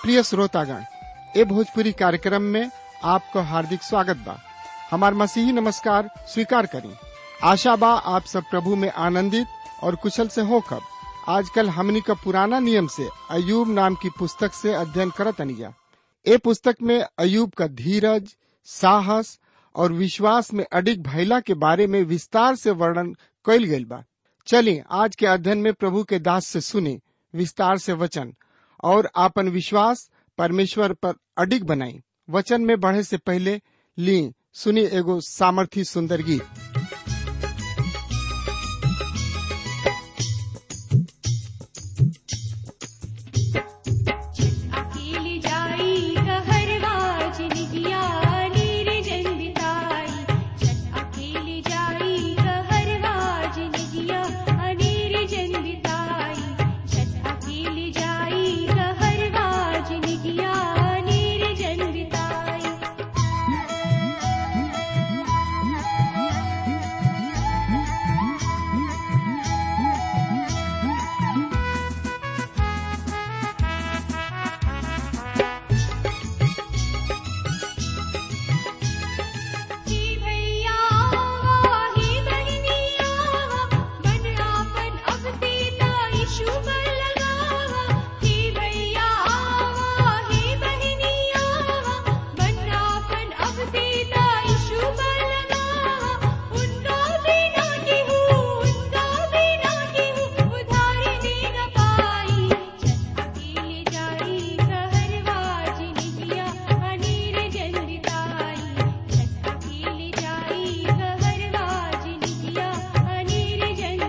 प्रिय श्रोतागण ए भोजपुरी कार्यक्रम में आपको हार्दिक स्वागत बा हमार मसीही नमस्कार स्वीकार करी आशा बा आप सब प्रभु में आनंदित और कुशल से होकर आजकल हमनी का पुराना नियम से अयूब नाम की पुस्तक से अध्ययन करत अनिया ए पुस्तक में अयूब का धीरज साहस और विश्वास में अडिग भैला के बारे में विस्तार से वर्णन कइल गइल बा चलिए आज के अध्ययन में प्रभु के दास से सुने विस्तार से वचन और आपन विश्वास परमेश्वर पर अडिग बनाई वचन में बढ़े से पहले ली सुनी एगो सामर्थी सुंदर गीत अकेली जाई कहरवा जिनगिया नीर जंदिताई छत अकेली जाई कहरवा जिनगिया अनीर जंदिताई छत अकेली जाई कहरवा जिनगिया नीर जंदिताई ही भैया ही बहनिया बन आपन अब तेरा यीशु पर लगावा ही भैया ही बहनिया बन आपन अब तेरा यीशु पर लगावा उनका बिना केहू उनका बिना केहू उधारी दे न पाई छत अकेले जाई कहरवा जिनगिया अनीर जंदिताई छत अकेले जाई कहरवा जिनगिया अनीर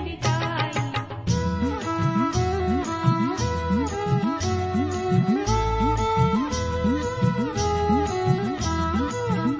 जंदिताई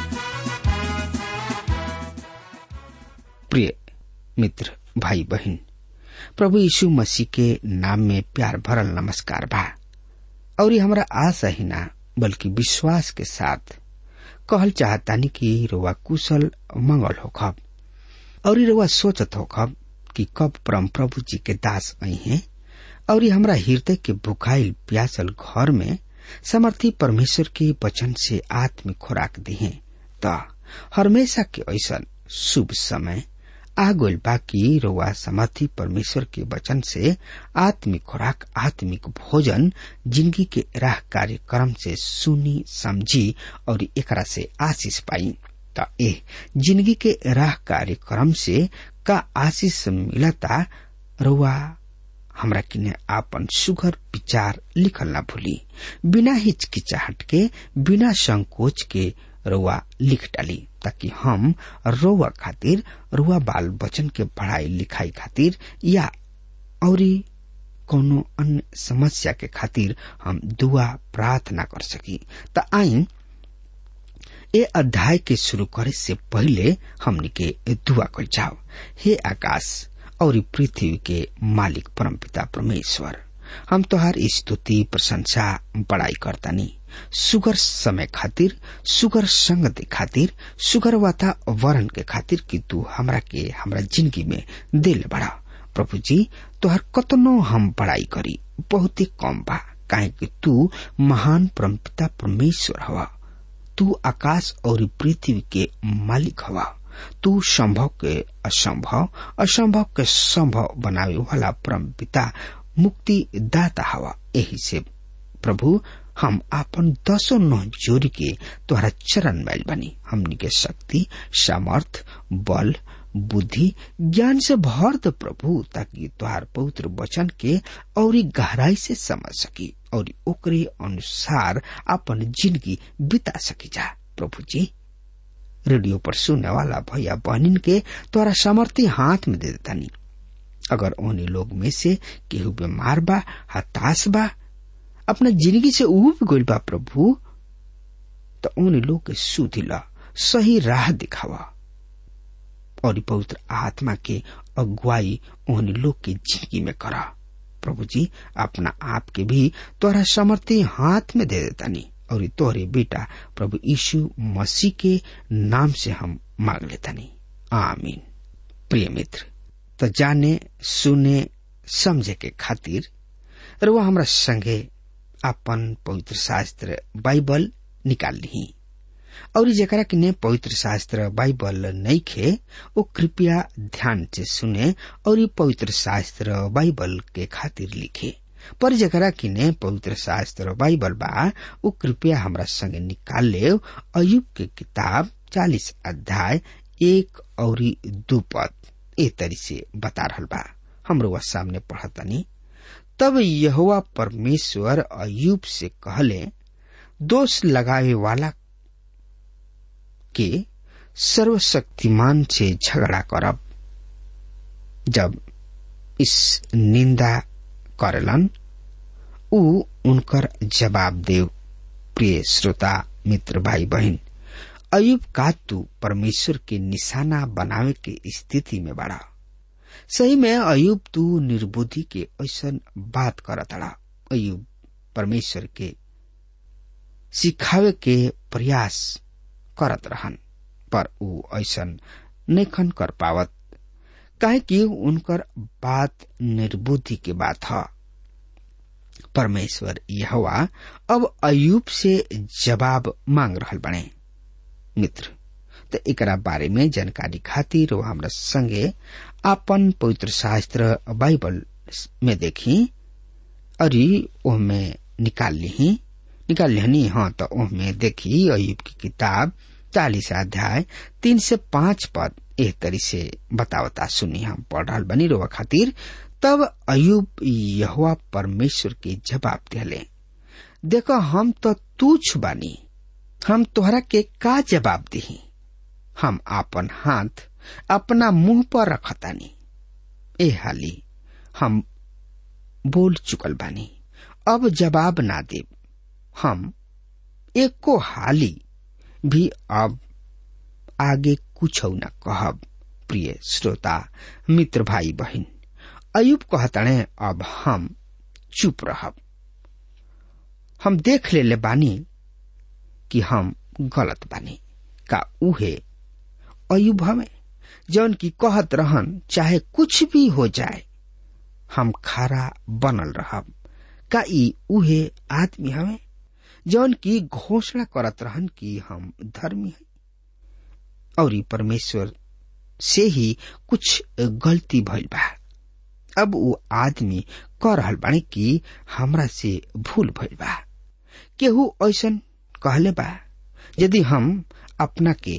प्रिय मित्र भाई बहन प्रभु यीशु मसीह के नाम में प्यार भरल नमस्कार बा और ये हमरा आशा ही ना बल्कि विश्वास के साथ कहल चाहतानी कि रोवा कुशल मंगल होखब और ये रोवा सोचत होखब कि कब परम प्रभु जी के दास आई हैं और ये हमरा हृदय के भुखाइल प्यासल घर में समर्थी परमेश्वर के वचन से आत्मिक खुराक दिहे त हमेशा के ऐसा शुभ समय आ गइल बा कि रउआ समर्थी परमेश्वर के वचन से आत्मिक खुराक आत्मिक भोजन जिंदगी के राह कार्यक्रम से सुनी समझी और एकरा से आशीष पाई त ए जिंदगी के राह कार्यक्रम से का आशीष मिलता रउआ हमरा किने आपन सुघर विचार लिखल ना भूली बिना हिचकिचाहट के बिना संकोच के रुआ लिख डाली ताकि हम रुआ खातिर रुआ बाल बचन के पढ़ाई लिखाई खातिर या औरी कोनो अन्य समस्या के खातिर हम दुआ प्रार्थना कर सकी त आई ए अध्याय के शुरू करे से पहले हमनी के दुआ कर जाओ हे आकाश और पृथ्वी के मालिक परमपिता परमेश्वर हम तोहार स्तुति प्रशंसा बड़ाई करतानी सुगर समय खातिर सुगर संगति खातिर सुगर वातावरण के खातिर कि तू हमरा के हमरा जिंदगी में दिल बड़ा प्रभु जी तोहर कतनो हम बड़ाई करी बहुत ही कम बा काहे कि तू महान परमपिता परमेश्वर हवा तू आकाश और पृथ्वी के मालिक हवा तू संभव के असंभव असंभव के संभव बनावे वाला परम पिता मुक्ति दाता हवा यही से प्रभु हम आपन दसो नौ जोड़ी के तोहरा चरण मैल बनी हमनी के शक्ति सामर्थ बल बुद्धि ज्ञान से भर द प्रभु ताकि तोहार पवित्र वचन के और गहराई से समझ सकी और ओकरे अनुसार अपन जिंदगी बिता सकी जा प्रभु जी रेडियो पर सुनने वाला भैया बहनिन के तोरा सामर्थ्य हाथ में दे देतानी अगर उन्हीं लोग में से केहू बीमार बा हताश बा अपना जिंदगी से उब गइल बा प्रभु तो उन लोग के सुधि ला सही राह दिखावा और पवित्र आत्मा के अगुवाई उन लोग के जिंदगी में करा प्रभु जी अपना आप के भी तोरा समर्थी हाथ में दे देतानी और तोहरे बेटा प्रभु यीशु मसीह के नाम से हम मांग लेतानी आमीन प्रिय मित्र तो जाने सुने समझे के खातिर रुआ हमरा संगे अपन पवित्र शास्त्र बाइबल निकाल ली और जकरा के ने पवित्र शास्त्र बाइबल नहीं खे वो कृपया ध्यान से सुने और ये पवित्र शास्त्र बाइबल के खातिर लिखे पर जकरा की ने पवित्र शास्त्र बाइबल बा वो कृपया हमरा संगे निकाल ले अयुब के किताब चालीस अध्याय एक और दू पद ए तरी से बता रहल बा हमरो वह सामने पढ़तनी तब यहोवा परमेश्वर अयुब से कहले दोष लगावे वाला के सर्वशक्तिमान से झगड़ा करब जब इस निंदा करलन उ उनकर जवाब देव प्रिय श्रोता मित्र भाई बहन अयुब का तू परमेश्वर के निशाना बनावे के स्थिति में बड़ा सही में अयुब तू निर्बुद्धि के ऐसा बात करतड़ा अयुब परमेश्वर के सिखावे के प्रयास करत रहन पर ऊ ऐसा नैखन कर पावत काहे कि उनकर बात निर्बुद्धि के बात है परमेश्वर यहवा अब अयुब से जवाब मांग रहल बने मित्र तो एकरा बारे में जानकारी खातिर वो हमरा संगे अपन पवित्र शास्त्र बाइबल में देखी और ओहमे निकाल ली निकाल लिहनी हाँ तो ओहमे देखी अयुब की किताब चालीस अध्याय तीन से पांच पद एक तरी से बतावता सुनी हम पढ़ रहा बनी रोवा खातिर तब अयुब यहुआ परमेश्वर के जवाब दिले देखो हम तो तुच्छ बानी हम तोहरा के का जवाब दी हम आपन हाथ अपना मुंह पर रखतानी ए हाली हम बोल चुकल बानी अब जवाब ना देब हम एको हाली भी अब आगे कुछ न कहब प्रिय श्रोता मित्र भाई बहन अयुब कहतणे अब हम चुप रहब हम देख ले बानी कि हम गलत बानी का उहे अयुब हमें जौन की कहत रहन चाहे कुछ भी हो जाए हम खारा बनल रहब का ई उहे आदमी हमें जौन की घोषणा करत रहन कि हम धर्मी है और परमेश्वर से ही कुछ गलती भइल बा अब वो आदमी कह रहल बानी कि हमरा से भूल भइल बा केहू ऐसन कहले बा यदि हम अपना के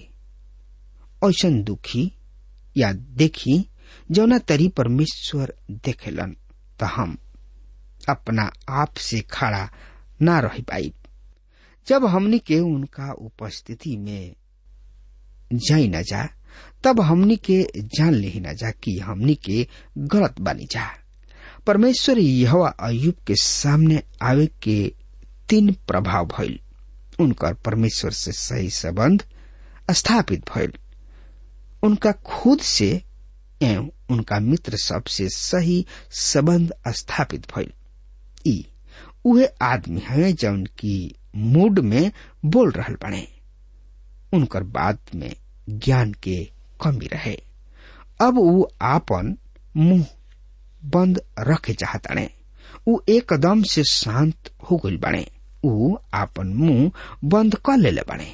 ऐसन दुखी या देखी जौना तरी परमेश्वर देखेलन तो हम अपना आप से खड़ा ना रह पाई जब हमनी के उनका उपस्थिति में जाई न जा तब हमनी के जान ले न जा कि हमनी के गलत बनी जा परमेश्वर यहवा अयुब के सामने आवे के तीन प्रभाव भइल उनकर परमेश्वर से सही संबंध स्थापित भइल उनका खुद से एवं उनका मित्र सबसे सही संबंध स्थापित भइल ई उहे आदमी है जौन की मूड में बोल रहल बने उनकर बात में ज्ञान के कमी रहे अब वो आपन मुंह बंद रखे चाहतने ऊ एकदम से शांत हो गई बने ऊ आपन मुंह बंद कर ले बने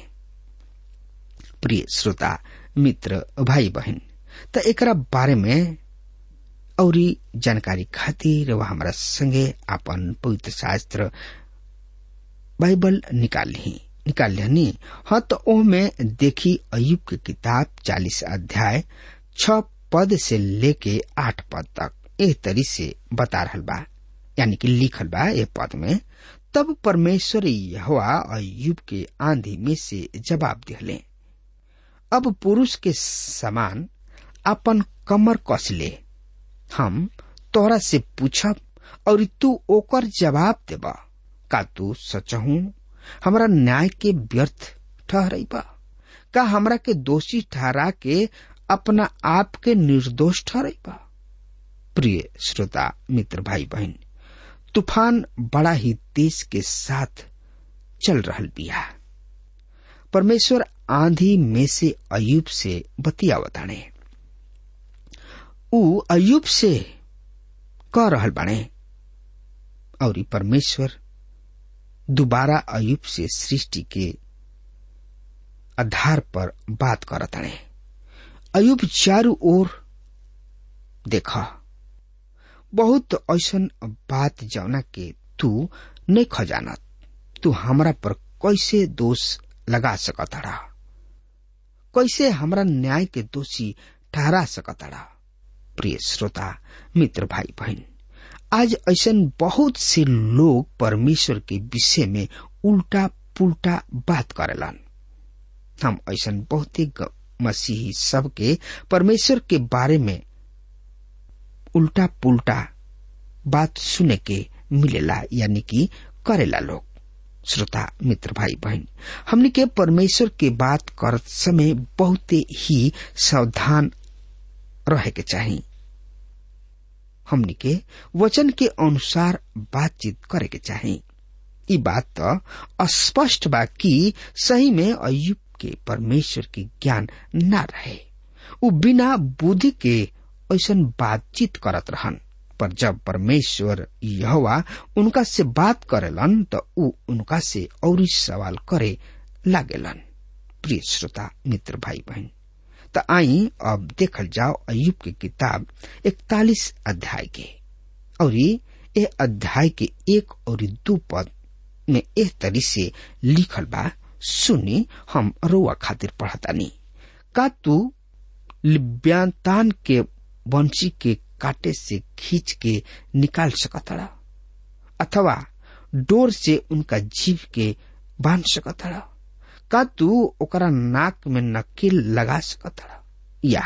प्रिय श्रोता मित्र भाई बहन त एकरा बारे में औरी जानकारी खातिर वह हमारा संगे आपन पवित्र शास्त्र बाइबल निकाल ली निकाल लिहनी हाँ तो ओह में देखी अयुब की किताब चालीस अध्याय छ पद से लेके आठ पद तक एक तरी से बता रहल बा यानी कि लिखल बा ये पद में तब परमेश्वर यहोवा अयुब के आंधी में से जवाब दिहले अब पुरुष के समान अपन कमर कस ले हम तोहरा से पूछब और तू ओकर जवाब देबा का तू सचहू हमरा न्याय के व्यर्थ ठहरई बा का हमरा के दोषी ठहरा के अपना आप के निर्दोष ठहरई बा प्रिय श्रोता मित्र भाई बहन तूफान बड़ा ही तेज के साथ चल रहल बिया परमेश्वर आंधी में से अयुब से बतियावताने ऊ अयुब से कह रहल बाणे और परमेश्वर दोबारा अयुब से सृष्टि के आधार पर बात करत रहे अयुब चारू ओर देखा बहुत ऐसन बात जौना के तू नहीं खजानत तू हमरा पर कैसे दोष लगा सकत रहा कैसे हमरा न्याय के दोषी ठहरा सकत रहा प्रिय श्रोता मित्र भाई बहन आज ऐसन बहुत से लोग परमेश्वर के विषय में उल्टा पुल्टा बात करेलन हम ऐसन बहुते मसीही सबके परमेश्वर के बारे में उल्टा पुल्टा बात सुने के मिलेला यानी कि करेला लोग श्रोता मित्र भाई बहन हमने के परमेश्वर के बात करत समय बहुते ही सावधान रहे के चाहिए हमनी के वचन के अनुसार बातचीत करे के चाही ई बात तो स्पष्ट बा कि सही में अयुब के परमेश्वर के ज्ञान न रहे उ बिना बुद्धि के ऐसा बातचीत करत रहन पर जब परमेश्वर यहोवा उनका से बात करेलन तो उ उनका से और सवाल करे लागेलन प्रिय श्रोता मित्र भाई बहन त आई अब देखल जाओ अयुब के किताब इकतालीस अध्याय के और ये अध्याय के एक और दो पद में एक तरी से लिखल बा सुनी हम रोआ खातिर पढ़तानी का तू लिब्यांतान के वंशी के काटे से खींच के निकाल सकतड़ा अथवा डोर से उनका जीव के बांध सकतड़ा का तू ओकरा नाक में नकील लगा सकतड़ा या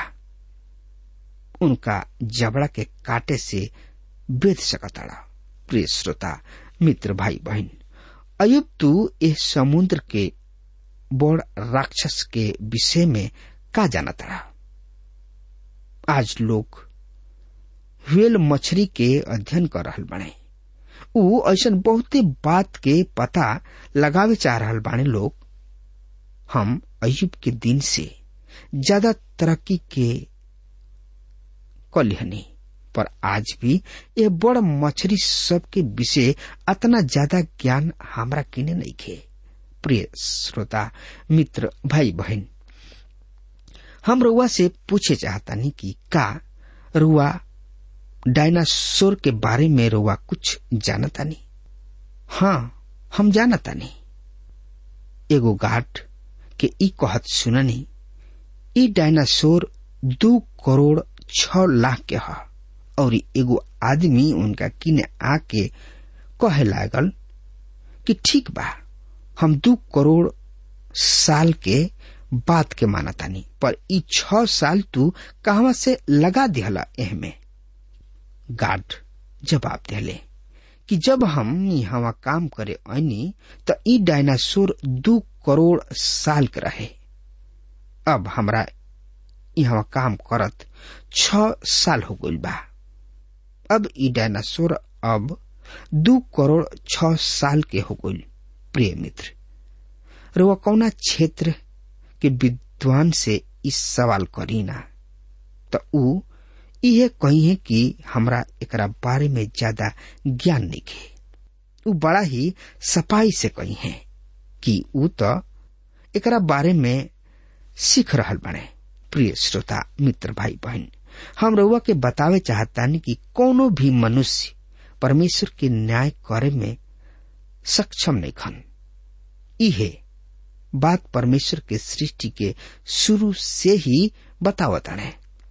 उनका जबड़ा के काटे से बेच सकतड़ा प्रिय श्रोता मित्र भाई बहन अयुब तू इस समुद्र के बड़ राक्षस के विषय में का जानतड़ा आज लोग व्हेल मछली के अध्ययन कर रहल बने उ ऐसा बहुते बात के पता लगावे चाह रहल बाने लोग हम अयुब के दिन से ज्यादा तरक्की के कलिहनी पर आज भी ये बड़ मछली सबके विषय अतना ज्यादा ज्ञान हमरा किने नहीं खे प्रिय श्रोता मित्र भाई बहन हम रुआ से पूछे चाहतानी कि का रुआ डायनासोर के बारे में रुआ कुछ जानतानी हाँ हम जानतानी एगो गाठ के ई कहत सुननी ई डायनासोर दू करोड़ छ लाख के ह और एगो आदमी उनका किने आके कहे लागल कि ठीक बा हम दू करोड़ साल के बात के मानतानी पर ई छ साल तू कहवा से लगा दिहला एहमे गार्ड जवाब दिले कि जब हम यहाँ काम करे ऐनी त ई डायनासोर दू करोड़ साल के रहे अब हमरा यहाँ काम करत छ साल हो गइल बा अब ई डायनासोर अब दू करोड़ छ साल के हो गइल प्रिय मित्र रुआ कौना क्षेत्र के विद्वान से इस सवाल करी ना तो ऊ इहे कही है कि हमरा एकरा बारे में ज्यादा ज्ञान नहीं है ऊ बड़ा ही सफाई से कही है कि ऊ तो एकरा बारे में सीख रहल बने प्रिय श्रोता मित्र भाई बहन हम रउआ के बतावे चाहतानी कि कोनो भी मनुष्य परमेश्वर के न्याय करे में सक्षम नहीं खन इहे बात परमेश्वर के सृष्टि के शुरू से ही बतावत है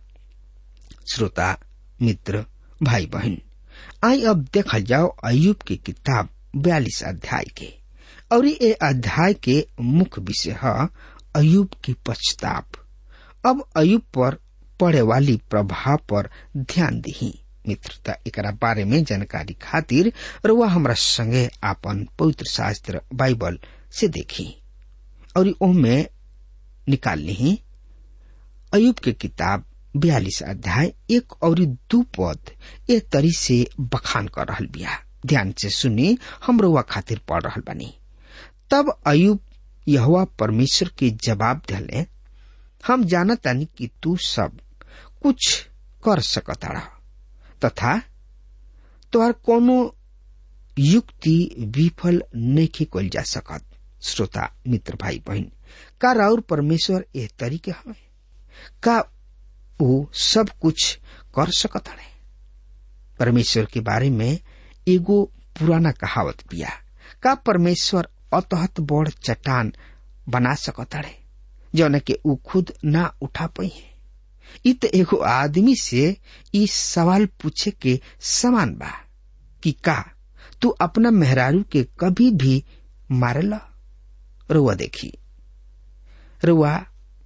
श्रोता मित्र भाई बहन आई अब देखल जाओ अयुब की किताब बयालीस अध्याय के और ये अध्याय के मुख्य विषय है अयुब की पश्चाताप अब अयुब पर पड़े वाली प्रभाव पर ध्यान दी मित्रता एकरा बारे में जानकारी खातिर रुआ हमरा संगे आपन पवित्र शास्त्र बाइबल से देखी और ओमे निकाल ली अयुब के किताब बयालीस अध्याय एक और दू पद ए तरी से बखान कर रहल बिया ध्यान से सुनी हम रुआ खातिर पढ़ रहल बनी तब अयुब यहुआ परमेश्वर के जवाब दिले हम जानतानी कि तू सब कुछ कर सकताड़ा तथा तोहर कोनो युक्ति विफल नहीं कल जा सकत श्रोता मित्र भाई बहन का राउर परमेश्वर एह तरीके हमें का वो सब कुछ कर सकत हड़े परमेश्वर के बारे में एगो पुराना कहावत पिया का परमेश्वर अतहत बड़ चट्टान बना सकत हड़े जौन के ऊ खुद ना उठा पाई है इ त एगो आदमी से ई सवाल पूछे के समान बा कि का तू अपना मेहरारू के कभी भी मारला रुआ देखी रुआ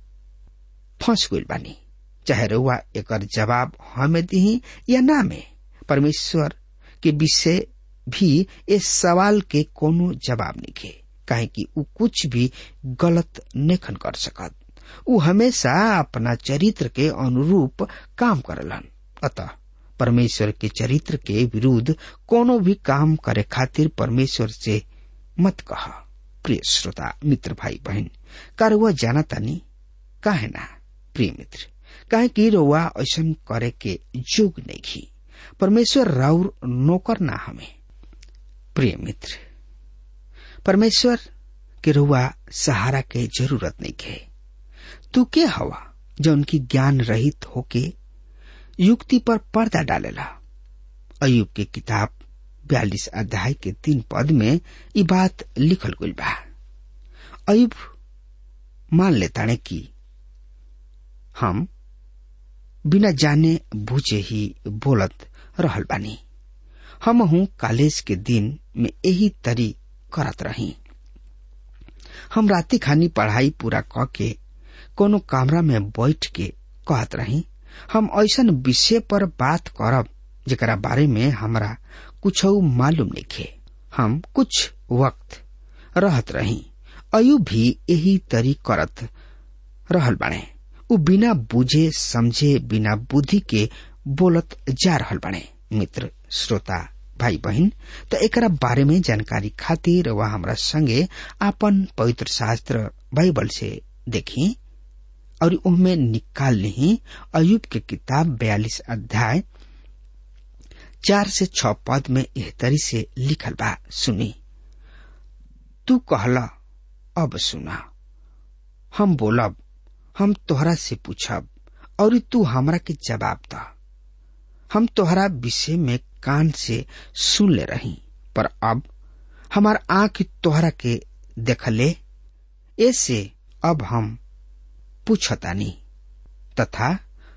फंस गइल बानी चाहे रुआ एकर जवाब हमें दी या ना में परमेश्वर के विषय भी इस सवाल के कोनो जवाब नहीं के काहे कि ऊ कुछ भी गलत नेखन कर सकत ऊ हमेशा अपना चरित्र के अनुरूप काम करलन अतः परमेश्वर के चरित्र के विरुद्ध कोनो भी काम करे खातिर परमेश्वर से मत कह प्रिय श्रोता मित्र भाई बहन का रुआ जाना तानी काहे ना प्रिय मित्र काहे कि रुआ ऐसा करे के जोग नहीं घी परमेश्वर राउर नौकर ना हमें प्रिय मित्र परमेश्वर के रुआ सहारा के जरूरत नहीं के तू के हवा जो उनकी ज्ञान रहित होके युक्ति पर पर्दा डालेला अयुब के किताब बयालीस अध्याय के तीन पद में ये बात लिखल गई बा अयुब मान लेताने की हम बिना जाने बुझे ही बोलत रहल बानी हम हूँ कॉलेज के दिन में यही तरी करत रही हम राति खानी पढ़ाई पूरा क के कोनो कमरा में बैठ के कहत रही हम ऐसा विषय पर बात करब जरा बारे में हमरा कुछ मालूम नहीं हम कुछ वक्त रहत रही अयु भी यही तरी करत रहल बाणे उ बिना बुझे समझे बिना बुद्धि के बोलत जा रहल बाणे मित्र श्रोता भाई बहन त एकरा बारे में जानकारी खातिर वह हमरा संगे आपन पवित्र शास्त्र बाइबल से देखी और उनमें निकाल ली अयुब के किताब बयालीस अध्याय चार से छ पद में एह तरी से लिखल बा सुनी तू कहला अब सुना हम बोलब हम तोहरा से पूछब और तू हमरा के जवाब द हम तोहरा विषय में कान से सुन ले रही पर अब हमार आंख तोहरा के देखले ऐसे अब हम पूछतानी तथा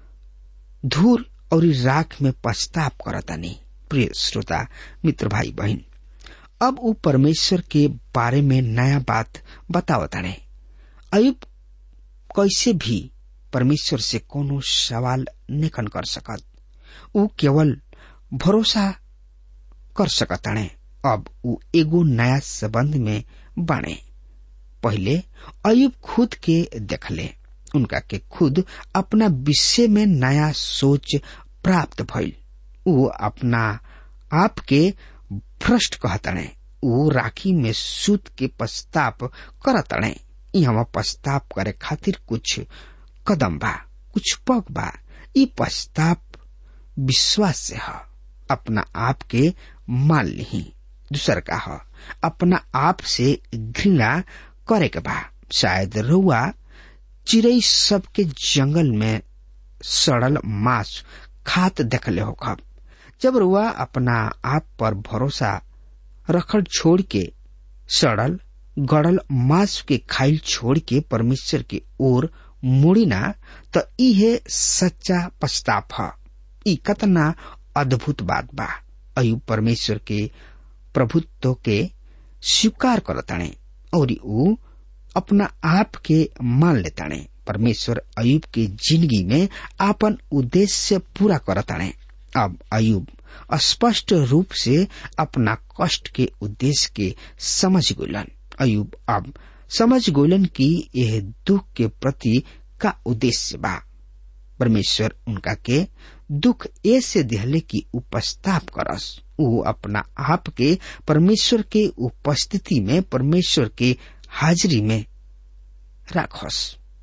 धूल और राख में पछताप करतानी प्रिय श्रोता मित्र भाई बहन अब वो परमेश्वर के बारे में नया बात बतावताने अयुब कैसे भी परमेश्वर से कोनो सवाल निकन कर सकत ऊ केवल भरोसा कर सकताने अब ऊ एगो नया संबंध में बाणे पहले अयुब खुद के देखले उनका के खुद अपना विषय में नया सोच प्राप्त भइल ऊ अपना आप के भ्रष्ट कहतणे ऊ राखी में सूत के पश्चाताप करतणे यहाँ पश्चाताप करे खातिर कुछ कदम बा कुछ पग बा ई पश्चाताप विश्वास से ह अपना आप के मान ली दूसर का ह अपना आप से घृणा करे के बा शायद रुआ चिड़ई सबके जंगल में सड़ल मांस खात देखले हो खब जब रुआ अपना आप पर भरोसा रखल छोड़ के सड़ल गड़ल मांस के खाइल छोड़ के परमेश्वर की ओर मुड़ी ना तो इहे सच्चा पछताप ह ई कतना अद्भुत बात बा अयु परमेश्वर के प्रभुत्व के स्वीकार करताणे और ऊ अपना आप के मान लेताणे परमेश्वर अयुब के जिंदगी में आपन उद्देश्य पूरा करताणे अब अयुब स्पष्ट रूप से अपना कष्ट के उद्देश्य के समझ गोलन अयुब अब समझ गोलन कि यह दुख के प्रति का उद्देश्य बा परमेश्वर उनका के दुख ऐसे दिहले की उपस्ताप करस ऊ अपना आप के परमेश्वर के उपस्थिति में परमेश्वर के हाजिरी में राखस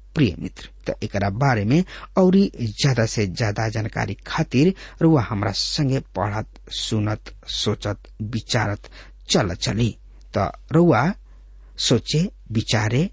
प्रिय मित्र तो एकरा बारे में और ज्यादा से ज्यादा जानकारी खातिर रुआ हमरा संगे पढ़त सुनत सोचत विचारत चल चली तो रुआ सोचे विचारे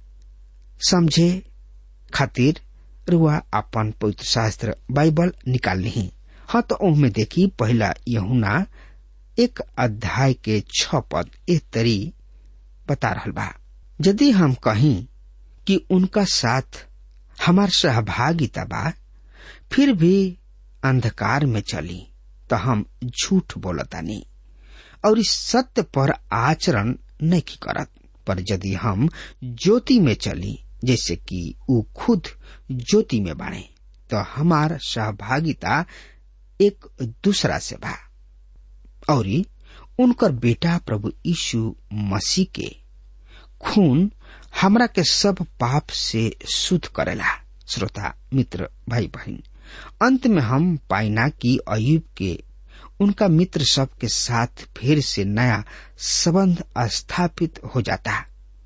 समझे खातिर रुआ अपन पवित्र शास्त्र बाइबल निकाल ली हाँ तो ओहमे देखी पहला यहुना एक अध्याय के छ पद एक तरी बता रहल बा यदि हम कहीं कि उनका साथ हमार सहभागिता बा फिर भी अंधकार में चली तो हम झूठ बोलतानी और इस सत्य पर आचरण नहीं करत पर यदि हम ज्योति में चली जैसे कि ऊ खुद ज्योति में बाणे तो हमार सहभागिता एक दूसरा से बा और उनकर बेटा प्रभु यीशु मसीह के खून हमरा के सब पाप से शुद्ध करेला श्रोता मित्र भाई बहन अंत में हम पाइना कि अयुब के उनका मित्र सब के साथ फिर से नया संबंध स्थापित हो जाता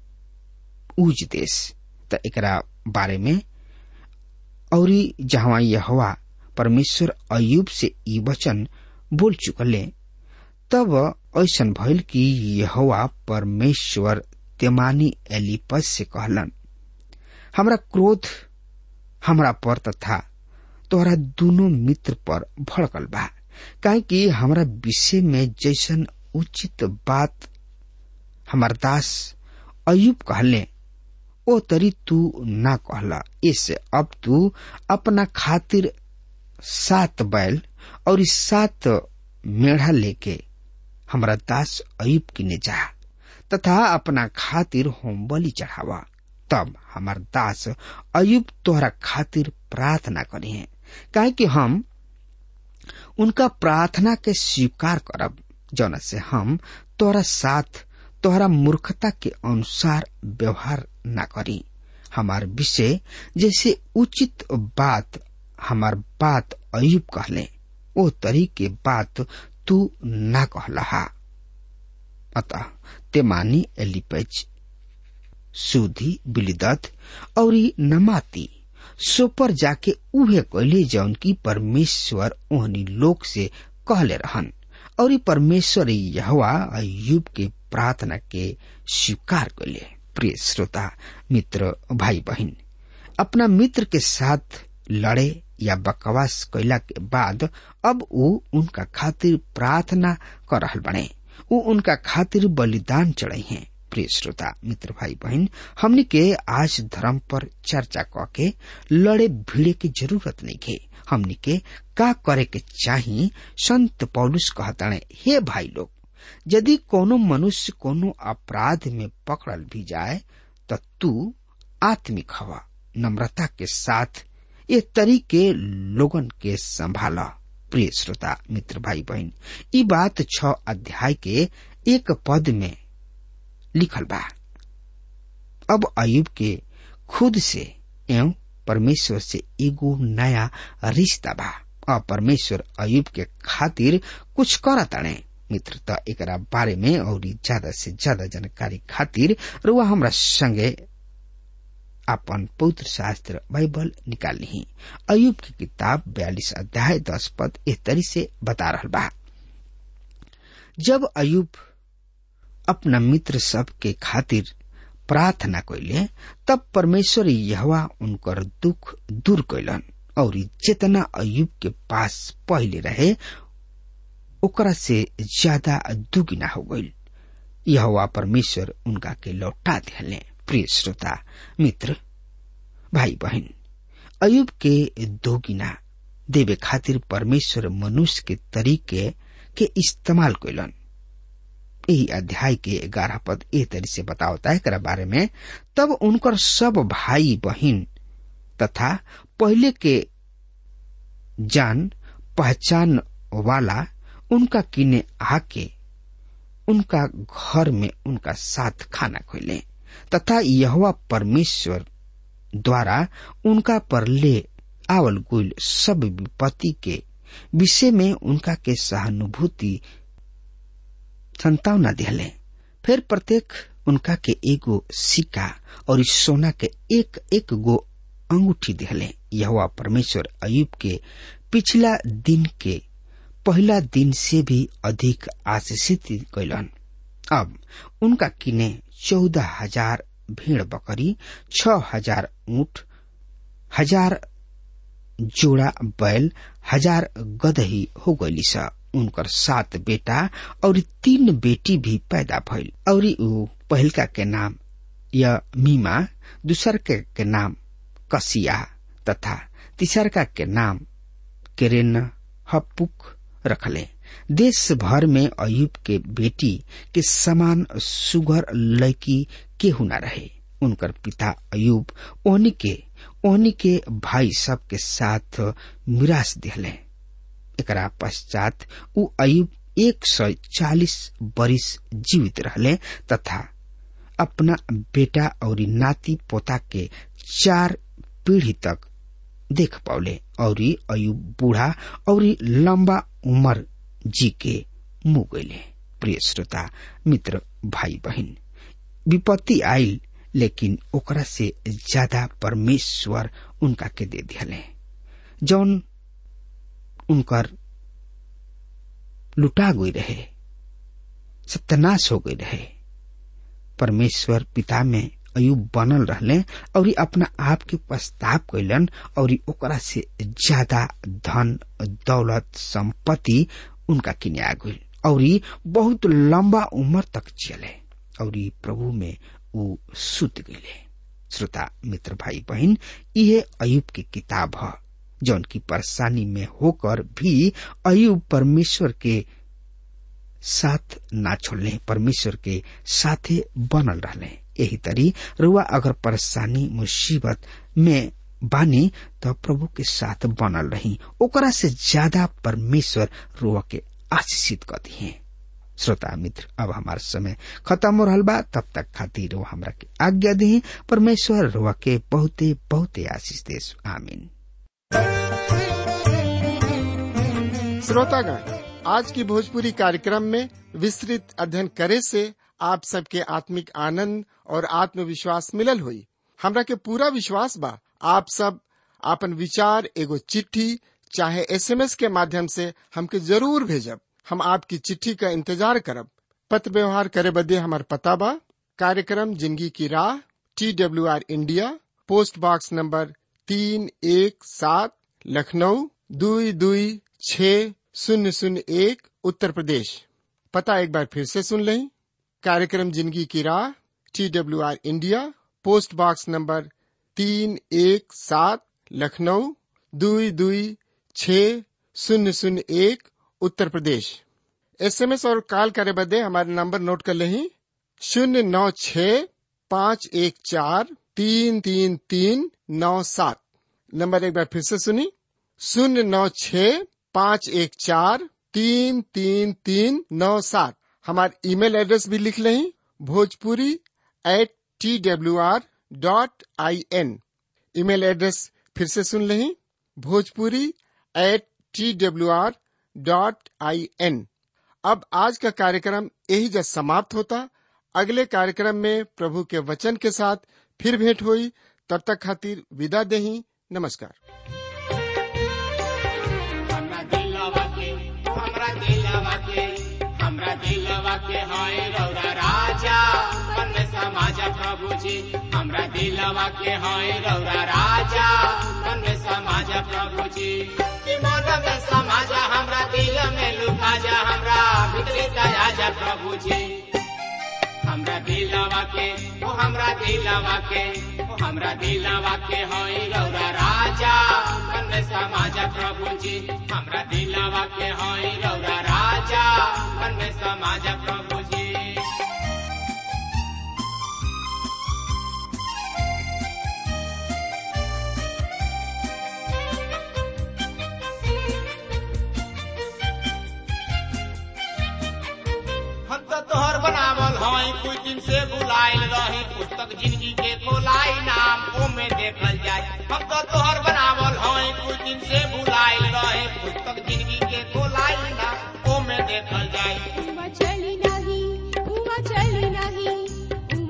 उज देश त एकरा बारे में और जहाँ यह हवा परमेश्वर अयुब से ई वचन बोल चुकले तब ऐसा भइल कि यहोवा परमेश्वर तेमानी एलिपस से कहलन हमरा क्रोध हमरा पर तथा तोहरा दोनों मित्र पर भड़कल बा काहे कि हमरा विषय में जैसन उचित बात हमार दास अयुब कहले ओ तरी तू ना कहला इससे अब तू अपना खातिर सात बैल और इस सात मेढ़ा लेके हमरा दास अयुब किने जा तथा अपना खातिर होम बलि चढ़ावा तब हमार दास अयुब तोहरा खातिर प्रार्थना करी है काहे कि हम उनका प्रार्थना के स्वीकार करब जौन से हम तोहरा साथ तोहरा मूर्खता के अनुसार व्यवहार न करी हमार विषय जैसे उचित बात हमार बात अयुब कहले ओ तरी के बात तू ना कहला अतः तेमानी एलिपेज सूधी बिलिदत और नमाती सो पर जाके उहे कहले जौन की परमेश्वर ओहनी लोग से कहले रहन और परमेश्वर यहवा अयुब के प्रार्थना के स्वीकार कैले प्रिय श्रोता मित्र भाई बहन अपना मित्र के साथ लड़े या बकवास कैला के बाद अब वो उनका खातिर प्रार्थना कर रहल बने वो उनका खातिर बलिदान चढ़े हैं प्रिय श्रोता मित्र भाई बहन हमने के आज धर्म पर चर्चा क के लड़े भिड़े की जरूरत नहीं है हमने के का करे के चाही संत पौलुस कहताने हे भाई लोग यदि कोनो मनुष्य कोनो अपराध में पकड़ल भी जाए तो तू आत्मिक हवा नम्रता के साथ ये तरीके लोगन के संभाला प्रिय श्रोता मित्र भाई बहन ई बात छ अध्याय के एक पद में लिखल बा अब अयुब के खुद से एवं परमेश्वर से एगो नया रिश्ता बा और परमेश्वर अयुब के खातिर कुछ करताने मित्र त एकरा बारे में और ज्यादा से ज्यादा जानकारी खातिर रुआ हमरा संगे अपन पवित्र शास्त्र बाइबल निकाल ली अयुब की किताब बयालीस अध्याय दस पद इस तरी से बता रहा बा जब अयुब अपना मित्र सब के खातिर प्रार्थना कैले तब परमेश्वर यहवा उनकर दुख दूर कैलन और जितना अयुब के पास पहले रहे ओकरा से ज्यादा दुगुना हो गई यह परमेश्वर उनका के लौटा दिले प्रिय श्रोता मित्र भाई बहन अयुब के दोगिना देवे खातिर परमेश्वर मनुष्य के तरीके के इस्तेमाल कैलन यही अध्याय के ग्यारह पद ए तरी से बतावता है कर बारे में तब उनकर सब भाई बहन तथा पहले के जान पहचान वाला उनका किने आके उनका घर में उनका साथ खाना खोले तथा यहवा परमेश्वर द्वारा उनका पर ले आवल गुल सब विपत्ति के विषय में उनका के सहानुभूति संतावना दिले फिर प्रत्येक उनका के एगो सिक्का और इस सोना के एक एक गो अंगूठी दिहले यहोवा परमेश्वर अयुब के पिछला दिन के पहला दिन से भी अधिक आशीषित कैलन अब उनका किने चौदह हजार भेड़ बकरी छ हजार ऊंट हजार जोड़ा बैल हजार गदही हो गईली स उनकर सात बेटा और तीन बेटी भी पैदा भइल और ऊ पहिलका के नाम या मीमा दूसर के, के नाम कसिया तथा तीसरका के नाम केरेन हपुक रखले देश भर में अयुब के बेटी के समान सुगर लड़की केहू न रहे उनकर पिता अयुब ओहनी के ओहनी के भाई सब के साथ मिरास दिहले एकरा पश्चात उ अयुब एक सौ चालीस बरिस जीवित रहले तथा अपना बेटा और नाती पोता के चार पीढ़ी तक देख पौले और अयुब बूढ़ा और लंबा उम्र जी के मुँह गईले प्रिय श्रोता मित्र भाई बहन विपत्ति आयल लेकिन ओकरा से ज्यादा परमेश्वर उनका के दे दिले जौन उनकर लुटा गई रहे सत्यानाश हो गई रहे परमेश्वर पिता में अयुब बनल रहले और अपना आप के प्रस्ताव कैलन और ओकरा से ज्यादा धन दौलत संपत्ति उनका किने आ गई और बहुत लंबा उम्र तक चले और प्रभु में ऊ सुत गईले श्रोता मित्र भाई बहन ये अयुब की किताब है जौन की परेशानी में होकर भी अयुब परमेश्वर के साथ ना छोड़ले परमेश्वर के साथे बनल रहले यही तरी रुआ अगर परेशानी मुसीबत में बानी तो प्रभु के साथ बनल रही ओकरा से ज्यादा परमेश्वर रुआ के आशीषित कर दिए श्रोता मित्र अब हमार समय खत्म हो रहा बा तब तक खातिर वो हमरा के आज्ञा दी परमेश्वर रुआ के बहुते बहुते आशीष देश आमीन श्रोतागण आज की भोजपुरी कार्यक्रम में विस्तृत अध्ययन करे से आप सबके आत्मिक आनंद और आत्मविश्वास मिलल हुई हमरा के पूरा विश्वास बा आप सब आपन विचार एगो चिट्ठी चाहे एसएमएस के माध्यम से हमके जरूर भेजब हम आपकी चिट्ठी का इंतजार करब पत्र व्यवहार करे बदे हमार पता बा कार्यक्रम जिंदगी की राह T W R India post box number तीन एक सात लखनऊ दुई दुई छ शून्य शून्य एक उत्तर प्रदेश पता एक बार फिर से सुन लें कार्यक्रम जिंदगी की राह T W R India post box number तीन एक सात लखनऊ दुई दुई छ शून्य शून्य एक उत्तर प्रदेश एसएमएस और कॉल करे बदे हमारे नंबर नोट कर लें शून्य नौ छ पाँच एक चार तीन तीन तीन नौ सात नंबर एक बार फिर से सुनी शून्य नौ छ पाँच एक चार तीन तीन तीन नौ सात हमारे ईमेल एड्रेस भी लिख लें Bhojpuri at T W R dot I N email address फिर से सुन लें Bhojpuri at T W R dot I N अब आज का कार्यक्रम यही जब समाप्त होता अगले कार्यक्रम में प्रभु के वचन के साथ फिर भेंट हुई तब तक खातिर विदा देही नमस्कार हमरा दिलवा के हमरा दिलवा के हमरा दिलवा के हाय रौरा राजा मन में समाजा प्रभु जी हमरा दिलवा के हाय रौरा राजा मन में समाजा प्रभु जी कि मन में समाजा हमरा दिल में लुका जा हमरा भीतरी दया जा प्रभु जी हमरा दिलवा के ओ हमरा दिलवा के ओ हमरा दिलवा के होई रौरा राजा मन में समाजा प्रभु जी हमरा दिलवा के होई रौरा राजा मन में समाजा प्रभु जी हम तो तोहर बनावल हई कुछ दिन से बुलाइल रही पुस्तक जिंदगी के खोलाई नाम ओमे देखल जाए हम तो तोहर बनावल हई कुछ दिन से बुलाइल रही पुस्तक जिंदगी के खोलाई नाम ओमे देखल जाए हुआ चली नहीं हुआ चली नहीं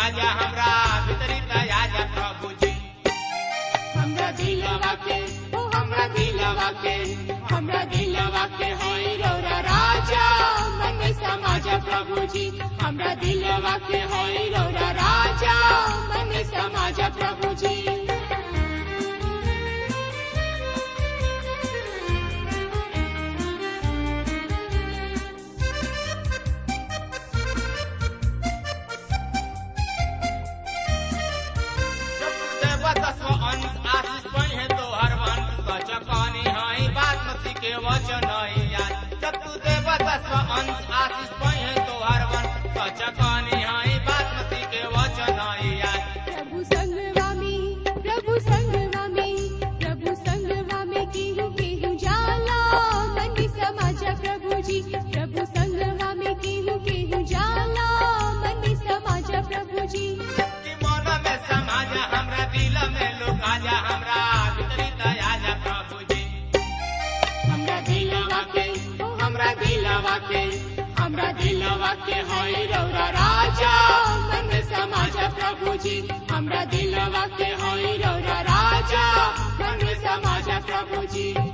लुका जा हमरा भीतरी दया जा प्रभु जी हमरा दिलवा के ओ हमरा दिलवा के हमरा दिलवा के होई रौरा राजा मन में समा जा प्रभु जी हमरा दिलवा के होई रौरा राजा मन में समा जा प्रभु जी प्रभु संगवा में प्रभु संगवा में प्रभु संगवा में केहू केहू जाला मन समाजा प्रभु जी प्रभु संगवा में केहू केहू जाला मन समाजा प्रभु जी हमरा दिलवा के होई रौरा राजा मन में समाजा प्रभु जी हमरा दिलवा के होई रौरा राजा मन में समाजा प्रभु जी